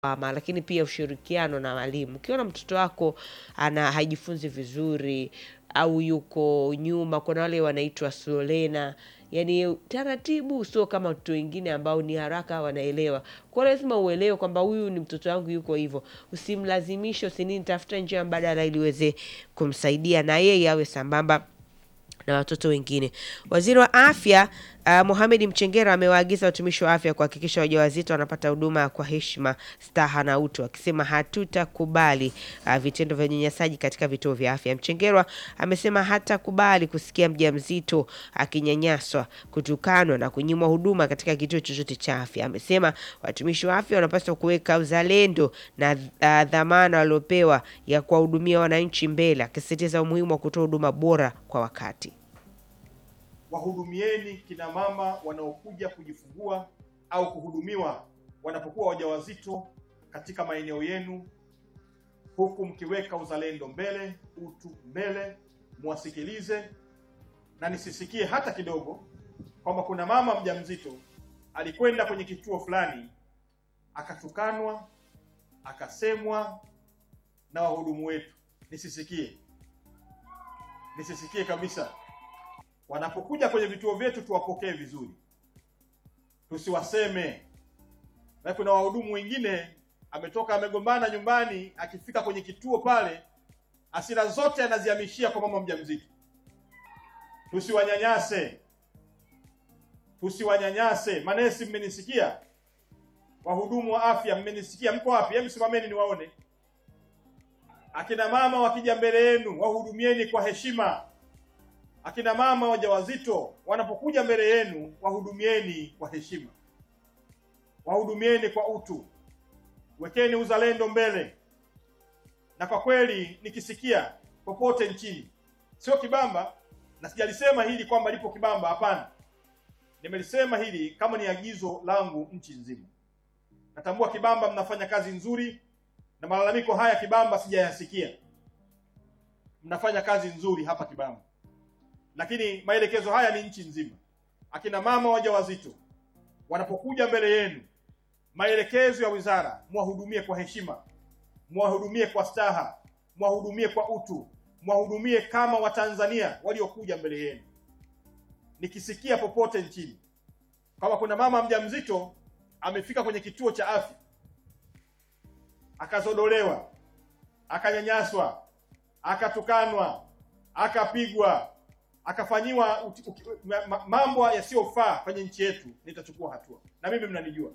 lawama, lakini pia ushirikiano na walimu. Ukiona mtoto wako ana hajifunzi vizuri au yuko nyuma, kuna wale wanaitwa slow learner, yani taratibu, sio kama watoto wengine ambao ni haraka wanaelewa. Kwa hiyo lazima uelewe kwamba huyu ni mtoto wangu yuko hivyo, usimlazimishe, usinini, tafuta njia mbadala ili uweze kumsaidia na yeye awe sambamba na watoto wengine. Waziri wa Afya uh, Mohamed Mchengera amewaagiza watumishi wa afya kuhakikisha wajawazito wanapata huduma kwa heshima, staha na utu, akisema hatutakubali uh, vitendo vya unyanyasaji katika vituo vya afya. Mchengerwa amesema hatakubali kusikia mjamzito akinyanyaswa, kutukanwa na kunyimwa huduma katika kituo chochote cha afya. Amesema watumishi wa afya wanapaswa kuweka uzalendo na uh, dhamana waliopewa ya kuwahudumia wananchi mbele, akisisitiza umuhimu wa kutoa huduma bora kwa wakati. Wahudumieni kina mama wanaokuja kujifungua au kuhudumiwa wanapokuwa wajawazito katika maeneo yenu, huku mkiweka uzalendo mbele, utu mbele, muwasikilize na nisisikie hata kidogo kwamba kuna mama mjamzito alikwenda kwenye kituo fulani akatukanwa, akasemwa na wahudumu wetu. Nisisikie, nisisikie kabisa. Wanapokuja kwenye vituo vyetu tuwapokee vizuri, tusiwaseme. Na kuna wahudumu wengine ametoka amegombana nyumbani, akifika kwenye kituo pale, hasira zote anazihamishia kwa mama mjamzito. Tusiwanyanyase, tusiwanyanyase. Manesi, mmenisikia? Wahudumu wa afya, mmenisikia? Mko wapi? Hebu simameni niwaone. Akina mama wakija mbele yenu, wahudumieni kwa heshima. Akina mama wajawazito wanapokuja mbele yenu, wahudumieni kwa heshima, wahudumieni kwa utu, wekeni uzalendo mbele. Na kwa kweli nikisikia popote nchini, sio Kibamba, na sijalisema hili kwamba lipo Kibamba, hapana, nimelisema hili kama ni agizo langu nchi nzima. Natambua Kibamba mnafanya kazi nzuri, na malalamiko haya Kibamba sijayasikia. Mnafanya kazi nzuri hapa Kibamba lakini maelekezo haya ni nchi nzima. Akina mama wajawazito wanapokuja mbele yenu, maelekezo ya wizara, mwahudumie kwa heshima, mwahudumie kwa staha, mwahudumie kwa utu, mwahudumie kama Watanzania waliokuja mbele yenu. Nikisikia popote nchini kama kuna mama mjamzito amefika kwenye kituo cha afya akazodolewa, akanyanyaswa, akatukanwa, akapigwa akafanyiwa uti, uti, ma, mambo yasiyofaa kwenye nchi yetu, nitachukua hatua. Na mimi mnanijua,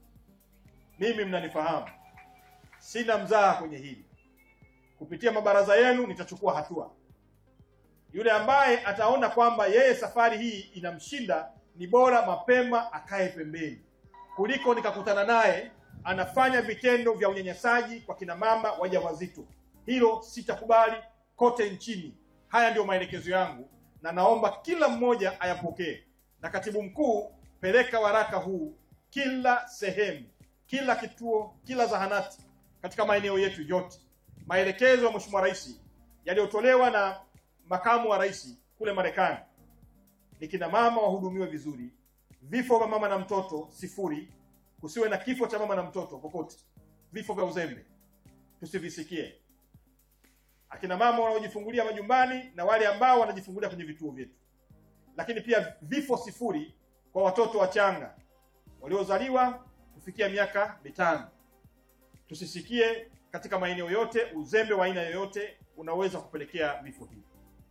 mimi mnanifahamu, sina mzaha kwenye hili. Kupitia mabaraza yenu nitachukua hatua. Yule ambaye ataona kwamba yeye safari hii inamshinda, ni bora mapema akae pembeni kuliko nikakutana naye anafanya vitendo vya unyanyasaji kwa kina mama wajawazito. Hilo sitakubali kote nchini. Haya ndiyo maelekezo yangu na naomba kila mmoja ayapokee. Na katibu mkuu, peleka waraka huu kila sehemu, kila kituo, kila zahanati katika maeneo yetu yote. Maelekezo ya Mheshimiwa Rais yaliyotolewa na makamu wa rais kule Marekani ni kina mama wahudumiwe vizuri, vifo vya mama na mtoto sifuri, kusiwe na kifo cha mama na mtoto popote, vifo vya uzembe tusivisikie akina mama wanaojifungulia majumbani na wale ambao wanajifungulia kwenye vituo vyetu, lakini pia vifo sifuri kwa watoto wachanga waliozaliwa kufikia miaka mitano. Tusisikie katika maeneo yote uzembe wa aina yoyote unaweza kupelekea vifo hivi.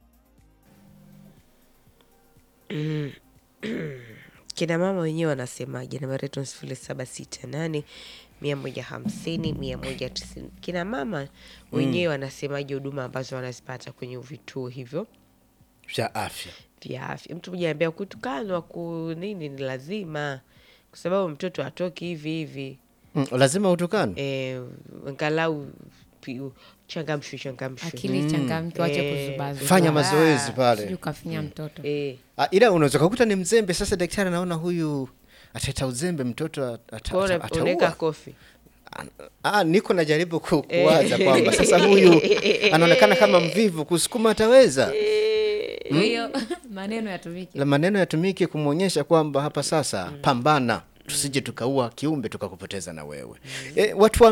Kina mama wenyewe wanasemaje? Nambari yetu ni sifuri saba sita nane mia moja hamsini mia moja tisini. Kina mama wenyewe wanasemaje huduma ambazo wanazipata kwenye vituo hivyo vya afya vya afya? Mtu mmoja anambia kutukanwa ku nini ni lazima, kwa sababu mtoto atoki hivi hivi. mm, lazima utukane E, angalau pi- changamshwe changamshwe. akili changamke, wache Eh, kuzubazuba. fanya mazoezi Sijui pale ukafinya mtoto Eh, Ah, ila unaweza kukuta ni mzembe sasa daktari anaona huyu ataleta uzembe mtoto ata- ata- kwa hiyo ata- unaweka ataua kofi Ah, niko najaribu ku- kuwaza kwamba sasa huyu anaonekana kama mvivu kusukuma ataweza kwa hiyo maneno yatumike la maneno yatumike kumwonyesha kwamba hapa sasa pambana tusije tukaua kiumbe tukakupoteza na wewe. E, watu wa